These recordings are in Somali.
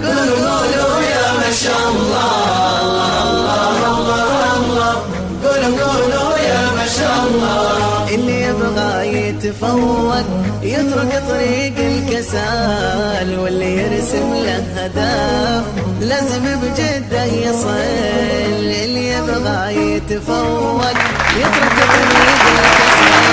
قولوا قولوا يا ما شاء الله الله الله الله قولوا قولوا يا ما شاء الله اللي يبغى يتفوق يترك طريق الكسال واللي يرسم له هدف لازم بجده يصل اللي يبغى يتفوق يترك طريق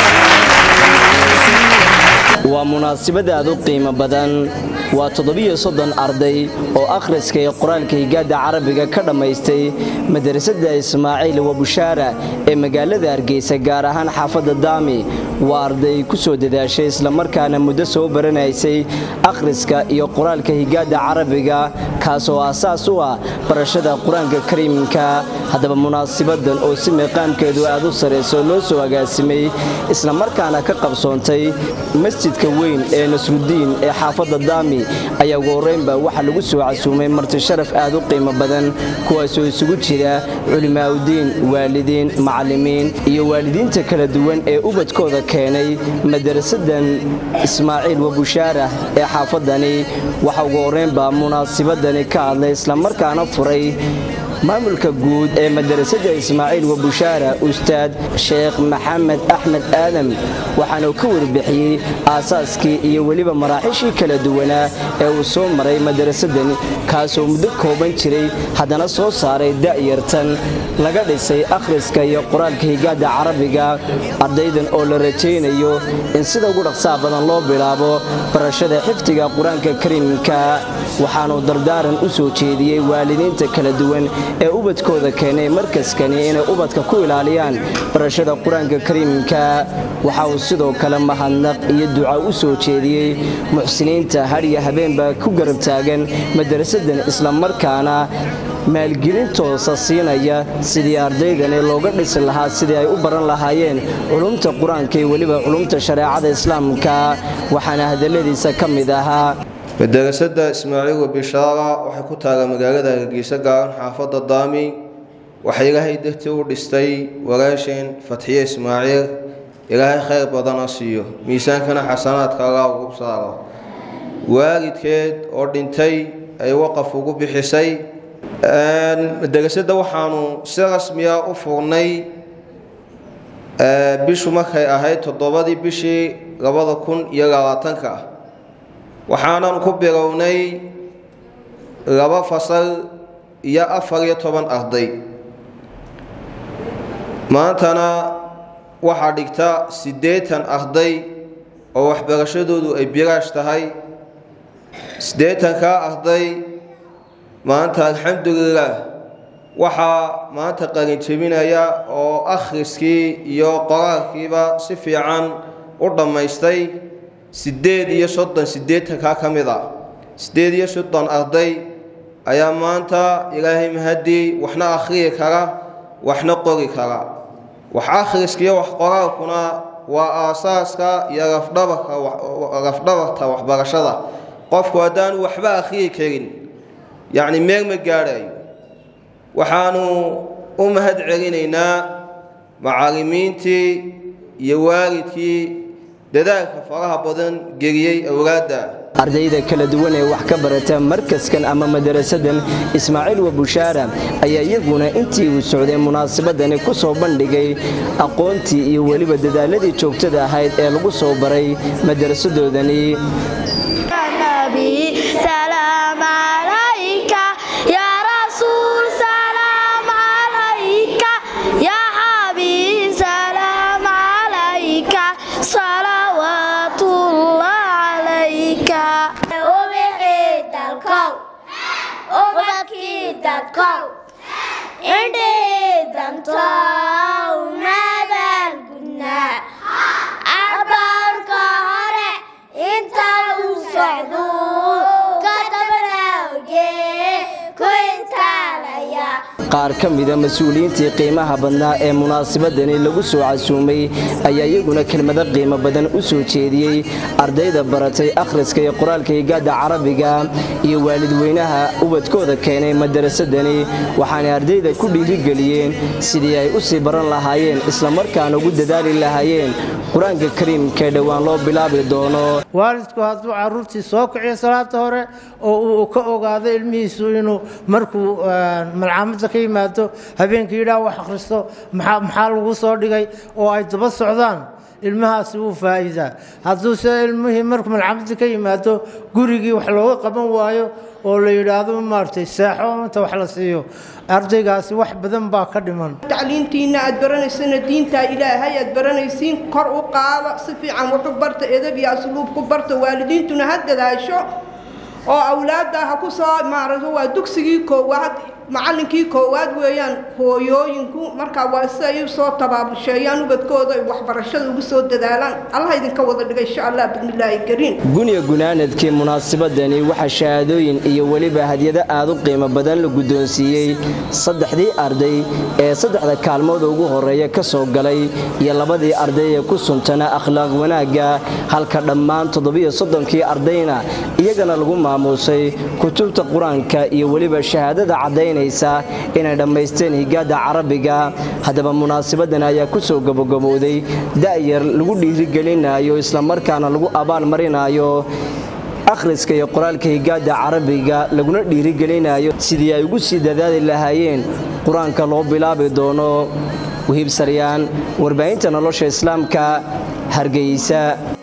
الكسال waa munaasabad aad u qiimo badan waa toddobiyo soddon arday oo akhriska iyo qoraalka higaadda carabiga ka dhammaystay madrasadda ismaaciil wabushaara ee magaalada hargeysa gaar ahaan xaafadda daami waa arday ku soo dadaashay islamarkaana muddo soo baranaysay akhriska iyo qoraalka higaadda carabiga kaasoo aasaas u ah barashada qur-aanka kariimka haddaba munaasabadan oo si meeqaamkeedu aad u sarayso loo soo agaasimay islamarkaana ka qabsoontay masjidka weyn ee nasrudiin ee xaafadda daami ayaa ugu horreynba waxaa lagu soo casuumay marti sharaf aad u qiimo badan kuwaasoo isugu jira culimaaudiin waalidiin macallimiin iyo waalidiinta kala duwan ee ubadkooda keenay madarasadan ismaaciil wabushaara ee xaafadani waxaa ugu horreynba munaasabadani ka hadlay islamarkaana furay maamulka guud ee madarasada ismaaciil wabushaara ustaad sheekh maxamed axmed aadam waxaana ka warbixiyey aasaaskii iyo weliba maraaxiishii kala duwanaa ee uu soo maray madarasadani kaasoo muddo kooban jiray haddana soo saaray da'yartan laga dhisay akhriska iyo qoraalka higaadda carabiga ardaydan oo la rajaynayo in sida ugu dhaqsaha badan loo bilaabo barashada xifdiga qur-aanka kariimka waxaanuu dardaaran u soo jeediyey waalidiinta kala duwan ee ubadkooda keenay markaskani inay ubadka ku ilaaliyaan barashada qur-aanka kariimka waxa uu sidoo kale mahadnaq iyo duca u soo jeediyey muxsiniinta hadhiyo habeenba ku garab taagan madarasadan islamarkaana maalgelin toosa siinaya sidii ardaydani looga dhisi lahaa sidii ay u baran lahaayeen culumta qur-aanka iyo weliba culumta shareecada islaamka waxaana hadalladiisa ka mid ahaa madarasada ismaaciil wabishaara waxay ku taagan magaalada hargeysa gaaran xaafadda daami waxay ilaahay dartii u dhistay walaasheen fatxiye ismaaciil ilaahay khayr badana siiyo miisaankana xasanaadka allah ugu saaro waalidkeed oo dhintay ay waqaf ugu bixisay madarasada waxaanu si rasmiya u furnay bishu markay ahayd toddobadii bishii labada kun iyo labaatanka waxaananu ku bilownay laba fasal iyo afar iyo toban arday maantana waxaa dhigta siddeetan arday oo waxbarashadoodu ay bilaash tahay siddeetankaa arday maanta alxamdulilaah waxaa maanta qalinjebinaya oo akhriskii iyo qoraalkiiba si fiican u dhammaystay siddeed iyo soddon siddeetankaa ka mid a siddeed iyo soddon arday ayaa maanta ilaahay mahadii waxna akhriyi kara waxna qori kara wax akhriskiiyo wax qoraalkuna waa aasaaska iyo lafdhabarta waxbarashada qofku haddaanu waxba akhriyi karin yacni meel ma gaadhayo waxaanu u mahad celinaynaa macallimiintii iyo waalidkii dadaalka faraha badan geliyey awlaadda ardayda kala duwan ee wax ka barata markaskan ama madarasadan ismaaciil wabushaara ayaa iyaguna intii uu socday munaasabadani ku soo bandhigay aqoontii iyo weliba dadaaladii joogtada ahayd ee lagu soo baray madarasadoodani abaarka hore inta uu socdo kadabna oge ku intaalaya qaar ka mida mas-uuliyiintii qiimaha badnaa ee munaasabadani lagu soo casuumay ayaa iyaguna kelmado qiimo badan u soo jeediyey ardayda baratay akhriska iyo qoraalka higaada carabiga iyo waalidweynaha ubadkooda keenay madarasadani waxaanay ardayda ku dhiirigeliyeen sidii ay u sii baran lahaayeen islamarkaana ugu dadaali lahaayeen qur-aanka kariimkaee dhowaan loo bilaabi doono waalidku hadduu caruurtii soo kiciyo salaada hore oo uu ka ogaado ilmihiisu inuu markuu malcaamadda ka yimaado habeenkii yidhaah wax akhristo maxaa lagu soo dhigay oo ay daba socdaan ilmahaasi wuu faa'iidaa hadduuse ilmihii markuu malcaamadda ka yimaado gurigii wax looga qaban waayo oo la yidhaahdo maaragtay seexo inta wax la siiyo ardaygaasi wax badan baa ka dhiman tacliintiina aad baranaysana diintaa ilaahay aad baranaysiin kor u qaada si fiican wuxu barta edab iyo asluub ku barta waalidiintuna ha dadaasho oo awlaadda ha ku soo maaragto waa dugsigii koowaad macallinkii koowaad weeyaan hooyooyinku markaa waa si ay usoo tabaabusheeyaan ubadkooda ay waxbarashada ugu soo dadaalaan allah idinka wada dhiga insha allah bismillaahi kariim guniya gunaanadkii munaasabadani waxaa shahaadooyin iyo weliba hadyado aad u qiimo badan la guddoonsiiyey saddexdii arday ee saddexda kaalmood ugu horreeya ka soo galay iyo labadii arday ee ku suntanaa akhlaaq wanaagga halka dhammaan toddobiyo soddonkii ardayna iyagana lagu maamuusay kutubta qur-aanka iyo weliba shahaadada caddaynaysa inay dhammaysteen higaada carabiga haddaba munaasabadan ayaa ku soo gabogabowday da'yar lagu dhiirigelinayo islamarkaana lagu abaalmarinayo akhriska iyo qoraalka higaada carabiga laguna dhiirigelinayo sidii ay ugu sii dadaali lahaayeen qur-aanka loo bilaabi doono wahiib saryaan warbaahinta nolosha islaamka hargeysa